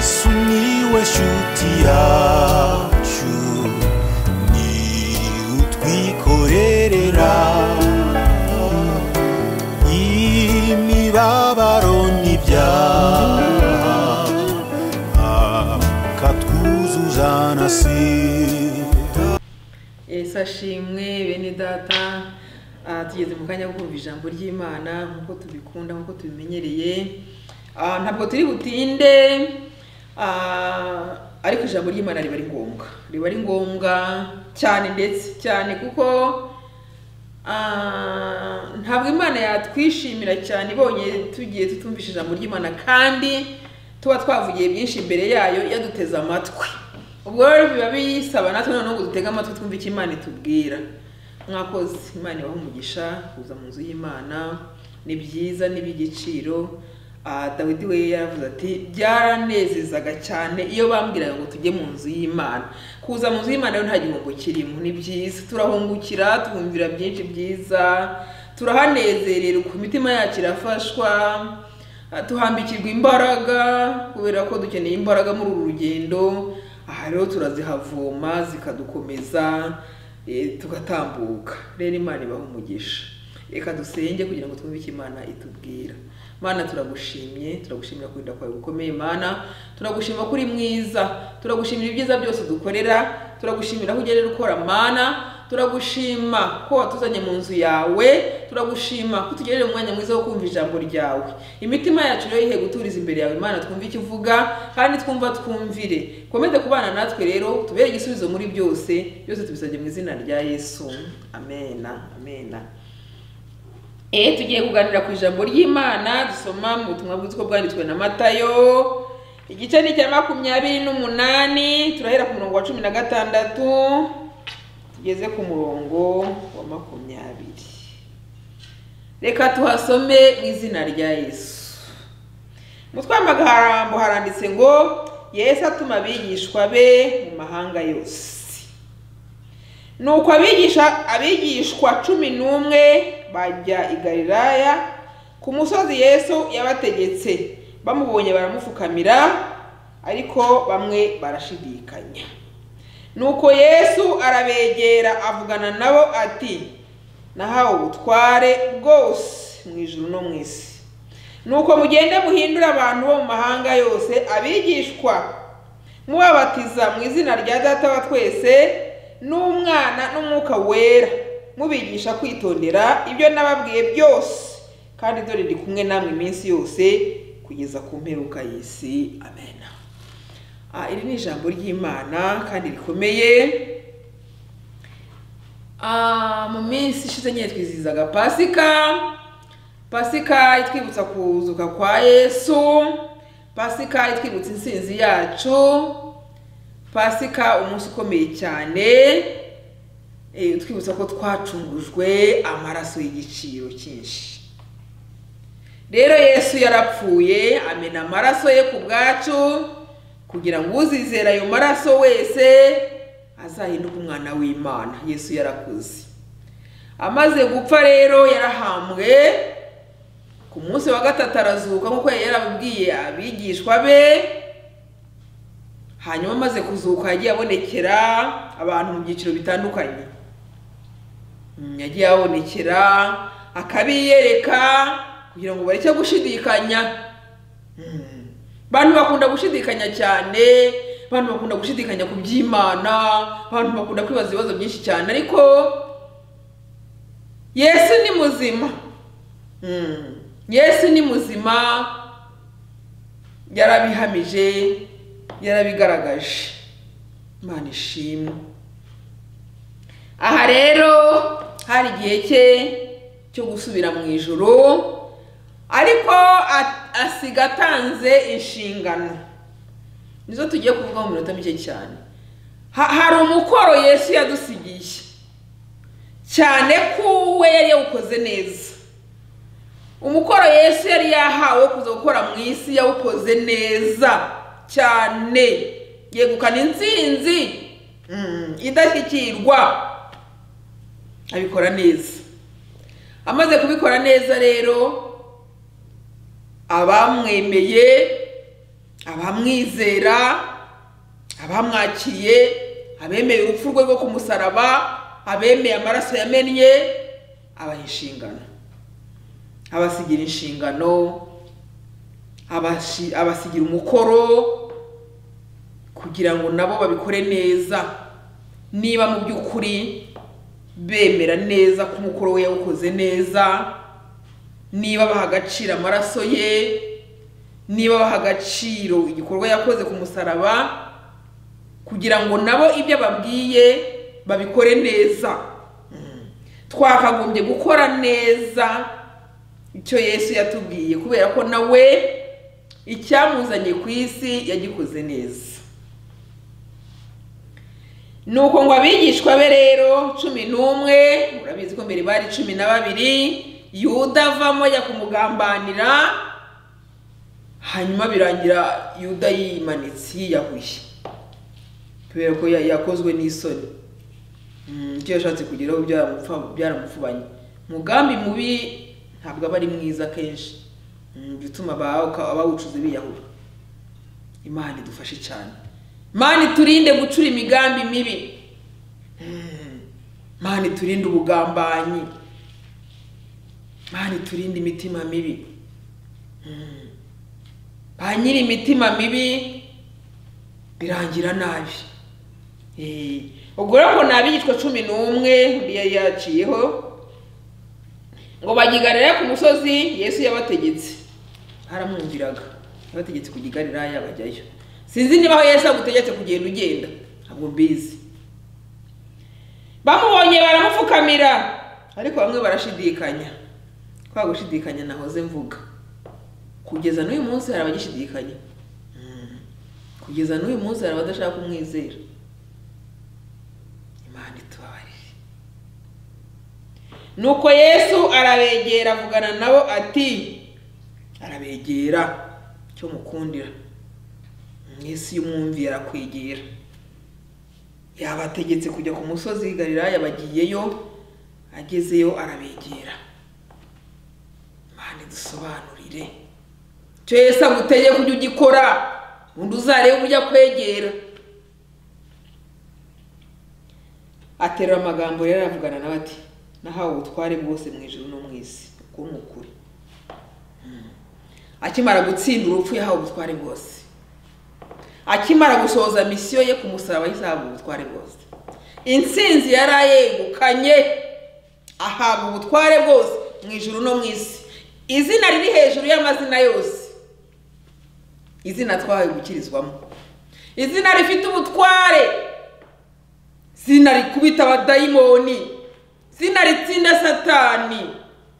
sumiłeś utiaciu ni utwikorerera imibabaro n'ibyaha akatwuzuza na sida yesu ashimwe bene data Ah, tugeze mu kanya ko kumva ijambo ry'imana nk'uko tubikunda nk'uko tubimenyereye Ah, ntabwo turi butinde Ah, ariko ijambo ry'imana riba ari ngombwa riba ari ngombwa cyane ndetse cyane kuko ah, ntabwo imana yatwishimira cyane ibonye tugiye tutumvisha ijambo ry'imana kandi tuba twavugiye byinshi imbere yayo yaduteze amatwi ubwo rero biba bisaba natwe noneho ngo dutege amatwi twumve icyo imana itubwira mwakoze imana ibaha umugisha kuza mu nzu y'imana ni byiza ni iby'igiciro Ah, dawidi we yaravuze ati byaranezezaga cyane iyo bambwiraga ngo tujye mu nzu y'imana kuza mu nzu y'imana rero nta gihombo kirimo ni byiza turahungukira twumvira byinshi byiza turahanezererwa imitima yacu irafashwa Ah, tuhambikirwa imbaraga kubera ko dukeneye imbaraga muri uru rugendo aha rero turazihavoma zikadukomeza eh, tugatambuka rero imana ibaha umugisha reka dusenge kugira ngo twumve icyo imana itubwira mana turagushimye turagushimira kurinda kwawe gukomeye mana turagushima ko uri mwiza turagushimira ibyiza byose dukorera turagushimira aho ugerera ukora mana turagushima ko watuzanye mu nzu yawe turagushima ko tugerera umwanya mwiza wo kumva ijambo ryawe imitima yacu rero ihe guturiza imbere yawe imana twumve icyo uvuga kandi twumva twumvire komeze kubana natwe rero tubere igisubizo muri byose byose tubisabye mu izina rya yesu amena amena Eh, tugiye kuganira ku ijambo ry'imana dusoma mu butumwa bwiza uko bwanditswe na matayo igice ni icya makumyabiri n'umunani turahera ku murongo wa cumi na gatandatu tugeze ku murongo wa makumyabiri reka tuhasome mu izina rya yesu umutwe w'amagambo haranditse ngo yesu atuma abigishwa be mu mahanga yose nuko abigisha abigishwa cumi n'umwe bajya i galilaya ku musozi yesu yabategetse bamubonye baramupfukamira ariko bamwe barashidikanya nuko yesu arabegera avugana nabo ati nahawe ubutware bwose mu ijuru no mu isi nuko mugende muhindure abantu bo mu mahanga yose abigishwa mubabatiza mu izina rya data wa twese n'umwana n'umwuka wera mubigisha kwitondera ibyo nababwiye byose kandi dore ndi kumwe namwe iminsi yose kugeza ku mperuka y'isi amen Ah, iri ni ijambo ry'imana kandi rikomeye Ah, mu minsi ishize nyine twizihizaga pasika pasika itwibutsa kuzuka kwa yesu pasika itwibutsa insinzi yacu pasika umunsi ukomeye cyane eh, utwibutsa ko twacungujwe amaraso y'igiciro cyinshi rero yesu yarapfuye amena amaraso ye ku bwacu kugira ngo uzizera ayo maraso wese azahinduke umwana w'imana yesu yarakuze amaze gupfa rero yarahambwe ku munsi wa gatatu arazuka nk'uko yari yarabibwiye abigishwa be hanyuma amaze kuzuka yagiye abonekera abantu mu byiciro bitandukanye Mm, yagiye abonekera akabiyereka kugira ngo bareke gushidikanya Mm. abantu bakunda gushidikanya cyane abantu bakunda gushidikanya ku by'imana abantu bakunda kwibaza ibibazo byinshi cyane ariko yesu ni muzima Mm. yesu ni muzima yarabihamije yarabigaragaje imana ishimwe aha rero hari igihe cye cyo gusubira mu ijoro ariko a- asiga atanze inshingano nizo tugiye kuvuga mu minota mike cyane Ha- hari umukoro yesu yadusigiye cyane ko we yari yawukoze neza umukoro yesu yari yahawe wo kuza gukora mu isi yawukoze neza cyane yegukana intsinzi mm, idashyikirwa abikora neza amaze kubikora neza rero abamwemeye abamwizera abamwakiriye abemeye urupfu rwe rwo ku musaraba abemeye amaraso yamennye abaha inshingano abasigira inshingano abashi- abasigira umukoro kugira ngo nabo babikore neza niba mu by'ukuri bemera neza ko umukoro we yawukoze neza niba baha agaciro amaraso ye niba baha agaciro igikorwa yakoze ku musaraba kugira ngo nabo ibyo ababwiye babikore neza Mm. twakagombye gukora neza icyo yesu yatubwiye kubera ko nawe icyamuzanye ku isi yagikoze neza nuko ngo abigishwa be rero cumi n'umwe murabizi ko mbere bari cumi na babiri yuda avamo ajya kumugambanira hanyuma birangira yuda yimanitse yiyahuye kubera ko ya- yakozwe n'isoni Mm, icyo yashatse kugeraho byaramupfa- byaramufubanye umugambi mubi ntabwo aba ari mwiza kenshi Mm, jya utuma abawu- abawucuze biyahura imana idufashe cyane imana iturinde gucura imigambi mibi Mm, imana iturinde ubugambanyi imana iturinde imitima mibi Mm, ba nyiri imitima mibi birangira nabi Eh, ubwo rero ngo ni abigishwa cumi n'umwe yari yaciyeho ngo bajya i Galilaya ku musozi yesu yabategetse aramwumviraga yabategetse kujya i Galilaya bajyayo sinzi niba aho yesu agutegetse kugenda ugenda ntabwo mbizi bamubonye baramupfukamira ariko bamwe barashidikanya kwa gushidikanya nahoze mvuga kugeza n'uyu munsi hari abagishidikanya Mm. kugeza n'uyu munsi hari abadashaka kumwizera imana itubabarire nuko yesu arabegera avugana nabo ati arabegera icyo mukundira mwisi y'umwumvi arakwegera yabategetse kujya ku musozi w'i galilaya bagiyeyo agezeyo arabegera imana idusobanurire icyo yesu agutegeye kujya ugikora undi uzarebe uburyo akwegera aterura amagambo rero aravugana nawe ati nahawe ubutware bwose mu ijuru no mu isi bwo ni ukuri Mm. akimara gutsinda urupfu yahawe ubutware bwose akimara gusohoza misiyo ye ku musaraba yisahabwa ubutware bwose intsinzi yari ayegukanye ahabwa ubutware bwose mu ijuru no mu isi izina riri hejuru y'amazina yose izina twahawe gukirizwamo izina rifite ubutware zina rikubita abadayimoni zina ritsinda satani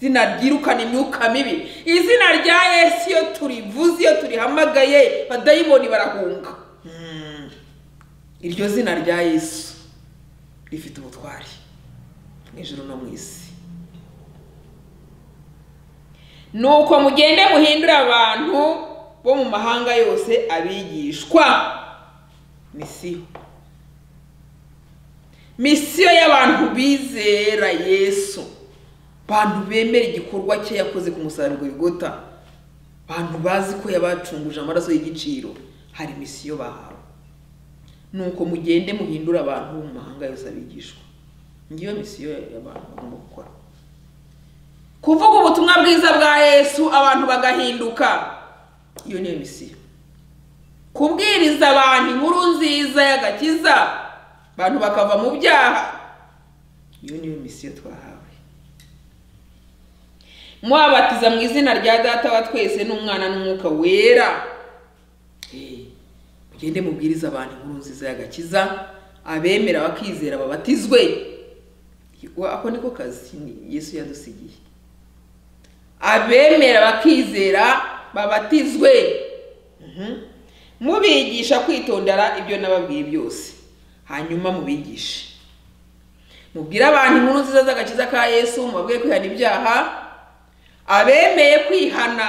zina ryirukana imyuka mibi izina rya yesu iyo turivuze iyo turihamagaye badayimoni barahunga Mm. iryo zina rya yesu rifite ubutwari mu ijuru no mu isi nuko mugende muhindure abantu bo mu mahanga yose abigishwa misiyo misiyo y'abantu bizera yesu bantu bemera igikorwa cye yakoze ku musaruro w'igota bantu bazi ko yabacunguje amaraso y'igiciro hari misiyo bahawe nuko mugende muhindure abantu bo mu mahanga yose abigishwa ngiyo misiyo y'abantu bagomba gukora kuvuga ubutumwa bwiza bwa yesu abantu bagahinduka iyo niyo misiyo kubwiriza abantu inkuru nziza y'agakiza abantu bakava mu byaha iyo niyo misiyo twahawe mwabatiza mu izina rya data wa twese n'umwana n'umwuka wera Eh, mugende mubwiriza abantu inkuru nziza y'agakiza abemera bakizera babatizwe Wa- ako niko kazi ni- yesu yadusigiye abemera bakizera babatizwe Mhm. mubigisha kwitondera ibyo nababwiye byose hanyuma mubigishe mubwire abantu inkuru nziza z'agakiza ka yesu mubabwiye kwihana ibyaha abemeye kwihana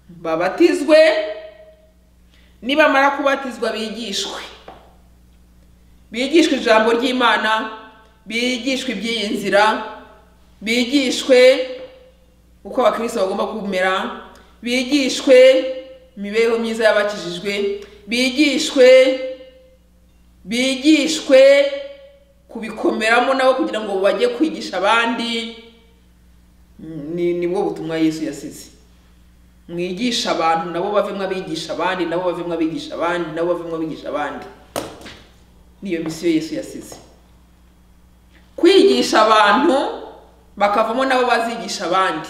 babatizwe nibamara kubatizwa bigishwe bigishwe ijambo ry'imana bigishwe iby'iyi nzira bigishwe uko abakristo bagomba kumera bigishwe imibereho myiza y'abakijijwe bigishwe bigishwe kubikomeramo nabo kugira ngo bajye kwigisha abandi ni nibwo butumwa yesu yasize mwigisha abantu nabo bavemo abigisha abandi nabo bavemo abigisha abandi nabo bavemo abigisha abandi niyo misiyo yesu yasize kwigisha abantu bakavamo nabo bazigisha abandi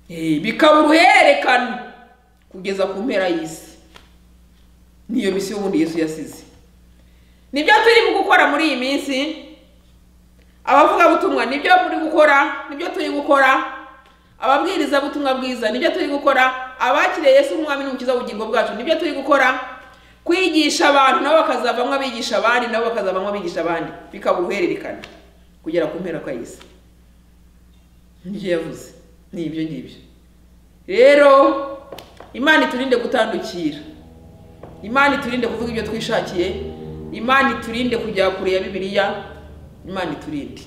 Eh, bikaba uruhererekane kugeza ku mpera y'isi niyo misiyo ubundi yesu yasize nibyo turimo gukora muri iyi minsi abavugabutumwa nibyo muri gukora nibyo turi gukora ababwirizabutumwa bwiza nibyo turi gukora abakiriye yesu nk'umwami n'umukiza w'ubugingo bwacu nibyo turi gukora kwigisha abantu nabo bakazavamo abigisha abandi nabo bakazavamo abigisha abandi bikaba uruhererekane kugera ku mpera kwa y'isi nibyo yavuze ni ibyo ngibyo rero imana iturinde gutandukira imana iturinde kuvuga ibyo twishakiye imana iturinde kujya kure ya bibiliya imana iturinde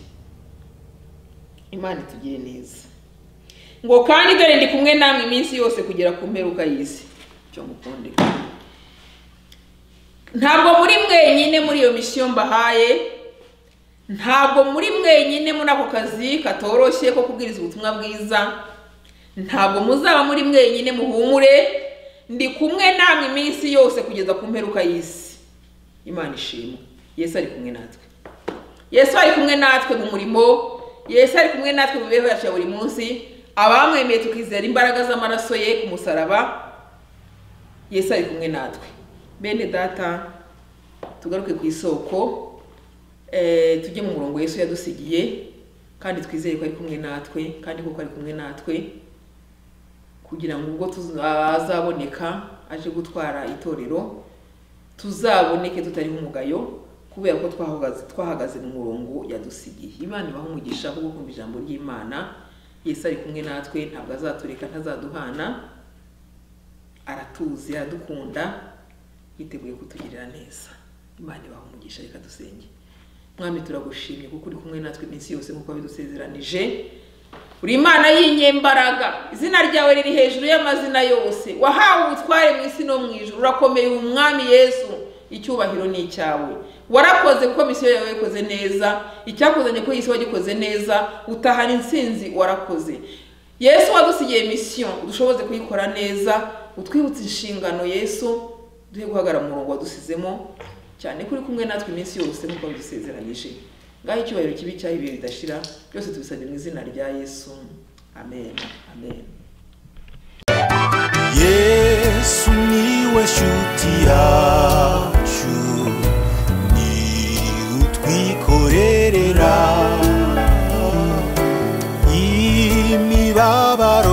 imana itugire neza ngo kandi dore ndi kumwe namwe iminsi yose kugera ku mperuka y'isi cyo mukunde ntabwo muri mwenyine muri iyo misiyo mbahaye ntabwo muri mwenyine muri ako kazi katoroshye ko kubwiriza ubutumwa bwiza ntabwo muzaba muri mwenyine muhumure ndi kumwe namwe iminsi yose kugeza ku mperuka y'isi imana ishimwe yesu ari kumwe natwe yesu ari kumwe natwe mu murimo yesu ari kumwe natwe mu mibereho yacu ya buri munsi abamwemeye tukizera imbaraga z'amaraso ye ku musaraba yesu ari kumwe natwe bene data tugaruke ku isoko eh, tujye mu murongo yesu yadusigiye kandi twizere ko ari kumwe natwe kandi koko ari kumwe natwe kugira ngo ubwo tuzaboneka aje gutwara itorero tuzaboneke tutariho umugayo kubera ko twahagaze twahagaze mu murongo yadusigiye imana ibaha umugisha kuko kumva ijambo ry'imana yesu ari kumwe natwe ntabwo azatureka ntazaduhana aratuzi aradukunda yiteguye kutugirira neza imana ibaha umugisha reka dusenge mwami turagushimye kuko uri kumwe natwe iminsi yose nk'uko bidusezeranije uri imana y'inyembaraga izina ryawe riri hejuru y'amazina yose wahawe ubutware mu isi no mu ijuru urakomeye umwami yesu icyubahiro ni icyawe warakoze kuko misiyo yawe yayikoze neza icyakuzanye ko isi wagikoze neza utahana intsinzi warakoze yesu wadusigiye misiyo dushoboze kuyikora neza utwibutse inshingano yesu duhe guhagarara mu murongo wadusizemo cyane ko uri kumwe natwe iminsi yose nk'uko bidusezeranije ngaho icyubahiro kibi cyaho ibihe bidashira byose tubisabye mu izina rya yesu amen amen yesu niwe shuti yacu ni utwikorerera imibabaro